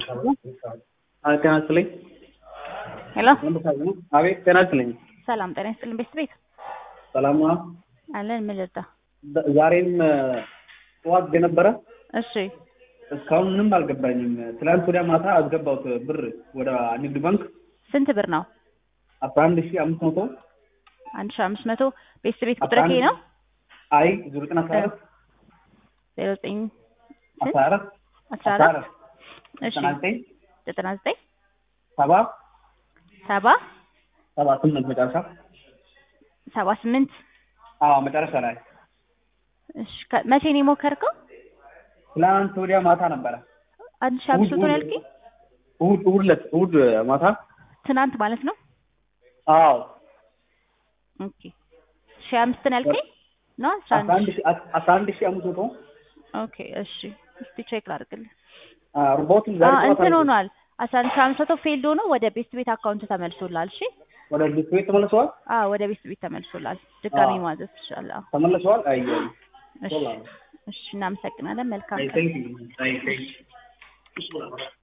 ጤና ይስጥልኝ። ሄሎ አቤት ጤና ይስጥልኝ። ሰላም ጤና ይስጥልን። ቤት ቤት ሰላም ነው? አለን። ምን ልርዳ? ዛ- ዛሬም ጠዋት የነበረ እሺ እስካሁን ምንም አልገባኝም። ትላንት ወዲያ ማታ አስገባሁት ብር ወደ ንግድ ባንክ ስንት ብር ነው? አስራ አንድ ሺህ አምስት መቶ አንድ ሺህ አምስት መቶ ቤት ቤት ቁጥር ይሄ ነው? አይ ዜሮ ዘጠኝ አስራ አራት ዜሮ ዘጠኝ አስራ አራት አስራ አስራ አራት አራት እሺ ዘጠና ዘጠኝ ዘጠና ዘጠኝ ሰባ ሰባ ሰባ ስምንት መጨረሻ ሰባ ስምንት አዎ መጨረሻ ላይ እሺ ከ- መቼ ነው የሞከርከው? ትላንት ወዲያ ማታ ነበረ። አንድ ሺህ አምስት መቶ ነው ያልከኝ? እሑድ እሑድ ዕለት እሑድ ማታ ትናንት ማለት ነው? አዎ ኦኬ ሺህ አምስት ነው ያልከኝ? ነው አስራ አስራ አንድ አንድ ሺህ አስራ አንድ ሺህ አምስት መቶ ኦኬ እሺ እስቲ ቼክ ላድርግልህ። ሮቦቱን አ ዛሬ ጠዋት እንትን አልኩት። ሆኗል። አስራ አንድ ሺህ አምስት መቶ ፌልድ ሆኖ ወደ ቤት ቤት አካውንት ተመልሶላል። እሺ ወደ ቤት ቤት ተመልሰዋል አዎ ወደ ቤት ቤት ተመልሶላል። ድጋሚ አዎ። ማዘዝ ትችላለህ። አዎ። ተመልሰዋል። አይ እሺ እሺ እናመሰግናለን። መልካም አይ ቀን። ቴንክ ዩ አይ ቴንክ ዩ